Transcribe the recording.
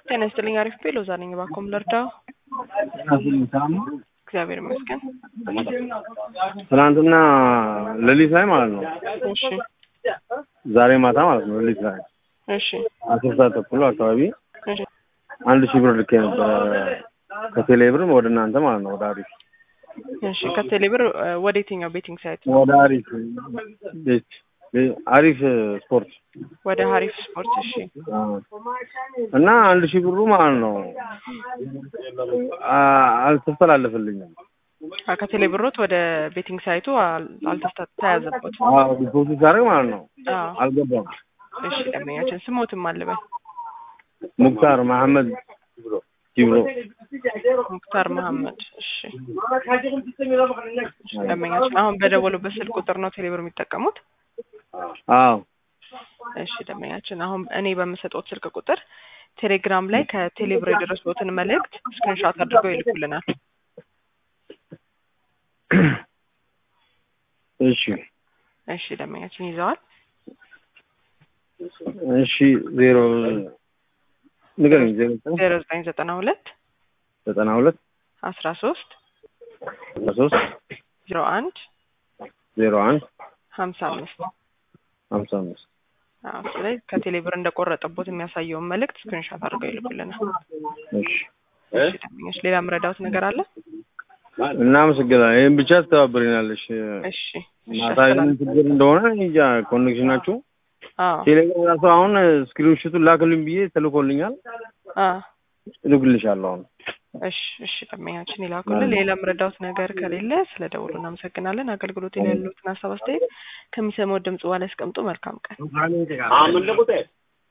ጤና ይስጥልኝ። አሪፍ ቤ ሎዛ ነኝ። እባክዎ ምን ልርዳው? እግዚአብሔር ይመስገን። ትናንትና ሌሊት ላይ ማለት ነው። እሺ ዛሬ ማታ ማለት ነው ሌሊት ላይ እሺ አስር ሰዓት ተኩል አካባቢ እሺ አንድ ሺህ ብር ልኬ ነበረ ከቴሌ ብር ወደ እናንተ ማለት ነው ወደ አሪፍ እሺ ከቴሌ ብር እ፣ ወደ የትኛው ቤቲንግ ሳይት? ወደ አሪፍ ቤት ቤ- አሪፍ ስፖርት ወደ ሀሪፍ ስፖርት። እሺ አዎ። እና አንድ ሺህ ብሩ ማለት ነው አ- አልተስተላለፈልኝም። አ፣ ከቴሌ ብሮት ወደ ቤቲንግ ሳይቱ አል- አልተስታ- ተያዘቦት። አዎ ዲፖዚት ሳደርግ ማለት ነው አዎ አልገባም። እሺ ደንበኛችን ስሞትም አልበል ሙክታር መሐመድ ኪብሮ ሙክታር መሐመድ። እሺ ደንበኛችን አሁን በደወሉበት ስልክ ቁጥር ነው ቴሌ ብር የሚጠቀሙት? አዎ እሺ ደንበኛችን አሁን እኔ በምሰጠው ስልክ ቁጥር ቴሌግራም ላይ ከቴሌ ብር የደረሱትን መልእክት ስክሪንሾት አድርገው ይልኩልናል። እሺ እሺ ደንበኛችን ይዘዋል። እሺ ዜሮ ንገረኝ ዜሮ ዘጠኝ ዜሮ ዘጠኝ ዘጠና ሁለት ዘጠና ሁለት አስራ ሶስት አስራ ሶስት ዜሮ አንድ ዜሮ አንድ ሀምሳ አምስት ሀምሳ አምስት አዎ እሱ ላይ ከቴሌ ብር እንደቆረጠቦት የሚያሳየውን መልእክት ስክሪንሾት አድርገው ይልኩልናል። እሺ እሺ ደንበኞች ሌላ የምረዳውት ነገር አለ? እናመሰግናለን። ይህን ብቻ ትተባበሪናለሽ። እሺ እሺ ማታ ምን ችግር እንደሆነ እንጃ ኮኔክሽናችሁ አዎ ቴሌግራም ራሱ አሁን ስክሪንሹቱን ላክልኝ ብዬ ተልኮልኛል። አዎ እልክልሻለሁ አሁን። እሺ እሺ ደንበኛችን ይላኩልን። ሌላ የምረዳውት ነገር ከሌለ ስለ ደውሉ እናመሰግናለን። አገልግሎት ላይ ያሉትን ሀሳብ አስተያየት ከሚሰማው ድምጽ በኋላ ያስቀምጡ። መልካም ቀን።